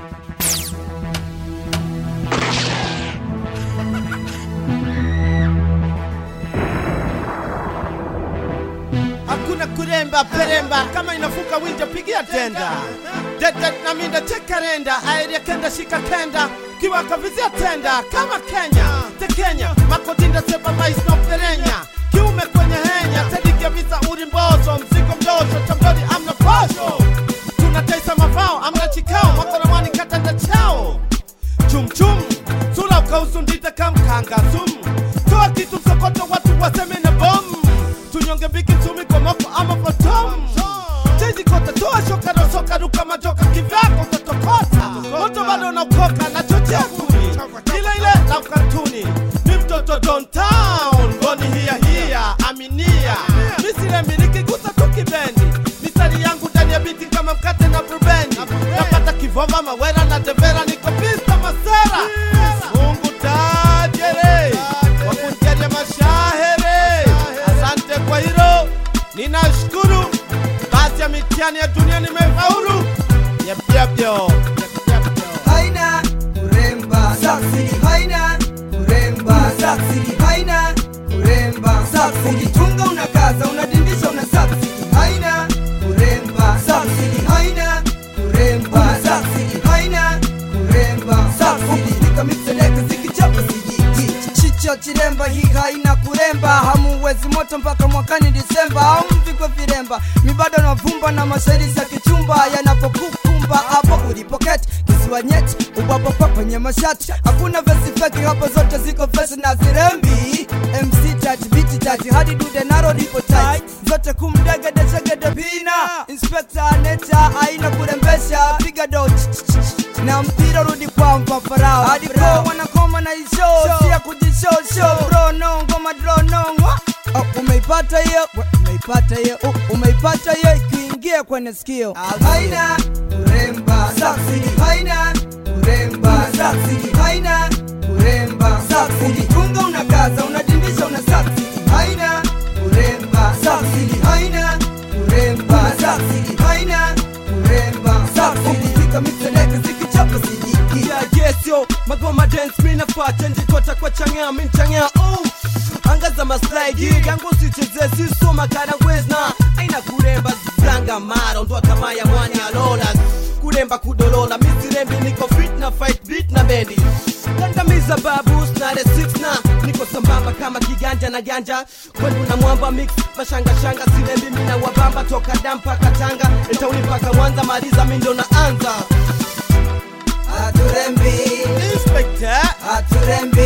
hakuna kuremba peremba kama inafuka winja pigia tenda dede naminda chekarenda aeria kenda shika kenda kiwakavizia tenda kama kenya te kenya makodinda seba mais no perenya kiume kwenye henya tedigia visa urimbozo mzigo mdosho tambori amna posho tunataisa mavao amna chikao makoramani katanda chao chumchum sula ukausundita kamkanga zum toa kitu msokoto watu waseme na bom tunyonge biki msumi kwa moko ama potom cheji kota toa shoka rosoka ruka majoka kivyako utatokota moto bado unaokoka na chochea kuni ile ile la ukatuni ni mtoto downtown ngoni hiya hiya aminia misile miliki gusa tu kibendi mistari yangu ndani ya biti kama mkate na burubeni napata kivova mawera na devera niko pista masera mungu tajere wakunjalia mashahere asante kwa hilo ninashukuru basi ya mitihani ya dunia nimefaulu yapyapyo haina kuremba saksini haina kuremba saksini haina kuremba saksini ukitunga unakaza unadindisha una saksini haina kuremba saksini haina kuremba saksini haina kuremba saksini pika mixeleka zikichapa sijiji chicho chiremba hii haina kuremba hamuwezi moto mpaka mwakani disemba au mpigwe viremba mibado na vumba na mashairi ya kichumba yanapokukumba hapo ulipoketi kisiwa nyeti ubwapopa kwenye mashati hakuna vesi feki hapo zote ziko vesi na zirembi mc tati biti tati hadi dude naro lipo tight zote kumdegede chegede pina inspekta neta aina kurembesha piga do na mpira rudi kwa mfafarao hadi pro wanakoma na isho sia kujishosho bro no ngoma dro no ngwa Oh, umeipata hiyo We, umeipata hiyo Oh, umeipata hiyo ikiingia kwenye sikio haina kuremba saksini haina kuremba saksini haina kuremba saksini ukitunga unakaza unadindisha una saksini haina kuremba saksini haina kuremba saksini haina kuremba saksini ukifika mixeleke zikichapa sidiki Yeah, yes, yo, magoma dance mi nafata njitota kwa changea mi nchangea oh. angaza maslaidi yangu sicheze sisoma kana wezna aina kuremba zanga mara ondwa kama ya mwani alola kuremba kudolola misirembi niko fit na fight beat na bendi kandamiza babus na the six na niko sambamba kama kiganja na ganja kwenu na mwamba mix mashangashanga sirembi mina wabamba toka dampa katanga etauni mpaka mwanza maliza mindo na anza haturembi inspekta haturembi